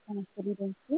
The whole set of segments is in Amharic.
ተነስተው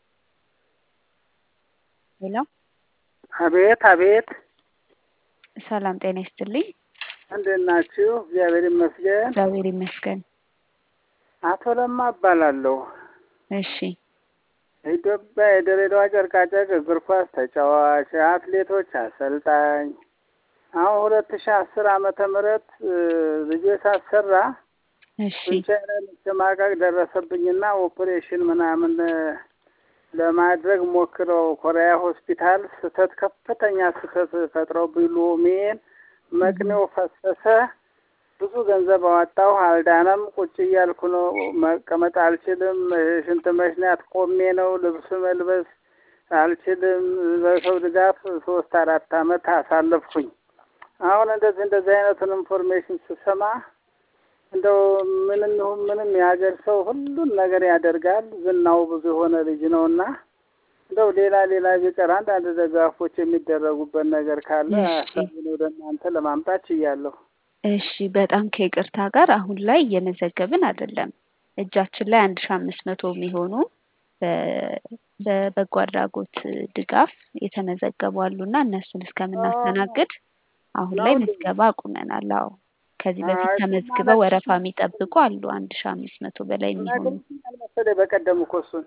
ሄሎ አቤት አቤት፣ ሰላም ጤና ይስጥልኝ። እንዴት ናችሁ? እግዚአብሔር ይመስገን። እግዚአብሔር ይመስገን። አቶ ለማ እባላለሁ። እሺ የኢትዮጵያ የድሬዳዋ ጨርቃጨርቅ እግር ኳስ ተጫዋች፣ አትሌቶች አሰልጣኝ። አሁን ሁለት ሺህ አስር ዓመተ ምህረት ልጄ ሳሰራ እሺ ብቻዬን መሸማቀቅ ደረሰብኝና ኦፕሬሽን ምናምን ለማድረግ ሞክረው ኮሪያ ሆስፒታል ስህተት ከፍተኛ ስህተት ፈጥረው ብሎሜን መቅኔው ፈሰሰ። ብዙ ገንዘብ አወጣሁ፣ አልዳነም። ቁጭ እያልኩ ነው፣ መቀመጥ አልችልም። ሽንት መሽናት ቆሜ ነው፣ ልብስ መልበስ አልችልም። በሰው ድጋፍ ሶስት አራት አመት አሳለፍኩኝ። አሁን እንደዚህ እንደዚህ አይነቱን ኢንፎርሜሽን ስሰማ እንደው ምንም ይሁን ምንም የሀገር ሰው ሁሉን ነገር ያደርጋል። ዝናው ብዙ የሆነ ልጅ ነው እና እንደው ሌላ ሌላ ቢቀር አንዳንድ ደጋፎች የሚደረጉበት ነገር ካለ እሺ። ሀሳቡን ወደ እናንተ ለማምጣት ችያለሁ። እሺ በጣም ከይቅርታ ጋር አሁን ላይ እየመዘገብን አይደለም። እጃችን ላይ አንድ ሺ አምስት መቶ የሚሆኑ በ- በበጎ አድራጎት ድጋፍ የተመዘገቡ አሉና እነሱን እስከምናስተናግድ አሁን ላይ ነው እንዴ? ምዝገባ አቁመናል። አዎ ከዚህ በፊት አይ፣ ተመዝግበው ወረፋ የሚጠብቁ አሉ አንድ ሺ አምስት መቶ በላይ የሚሆኑ ነገርኩኝ መሰለኝ በቀደም እኮ እሱን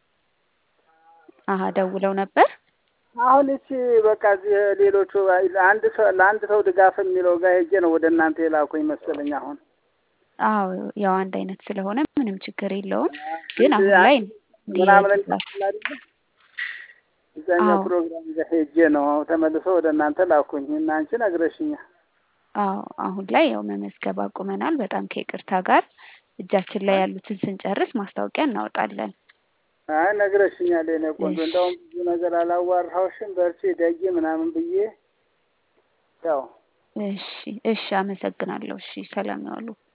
አሀ ደውለው ነበር። አሁን እቺ በቃ እዚህ ሌሎቹ አንድ ሰው ለአንድ ሰው ድጋፍ የሚለው ጋር ሄጄ ነው ወደ እናንተ የላኩኝ መሰለኝ። አሁን አዎ ያው አንድ አይነት ስለሆነ ምንም ችግር የለውም። ግን አሁን ላይ ምናምን የድጋፍ የሚላል እዛኛው አዎ። ፕሮግራም ጋር ሄጄ ነው ተመልሶ ወደ እናንተ ላኩኝ እና አንቺ ነግረሽኛል። አዎ አሁን ላይ ያው መመዝገብ አቁመናል። በጣም ከይቅርታ ጋር እጃችን ላይ ያሉትን ስንጨርስ ማስታወቂያ እናወጣለን። አይ ነግረሽኛል የኔ ቆንጆ። እሺ። እንደውም ብዙ ነገር አላዋራሁሽም። በርቺ ደጊ ምናምን ብዬ ያው እሺ እሺ፣ አመሰግናለሁ። እሺ ሰላም ያዋሉ።